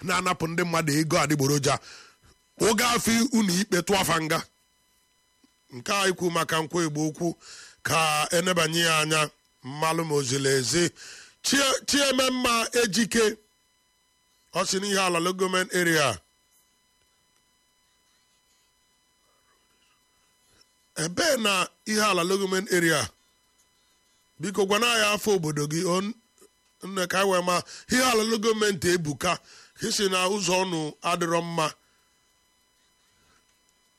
na-anapụ ndị mmadụ ego adịgboroja oge afọ unu ikpe tụafa nga nke a ikwu maka nkwa igbo okwu ka enebanye ya anya mmalụ ma ozili ezi Chie- chiememma ejike ọ sị n'ihe ala logoment area ebee na ihe ala logoment area biko gwana anyị afọ obodo gị o- nne ka anyị wee ma ihe ala gọọmenti ebuka isi na ụzọ ọnụ adịrọ mma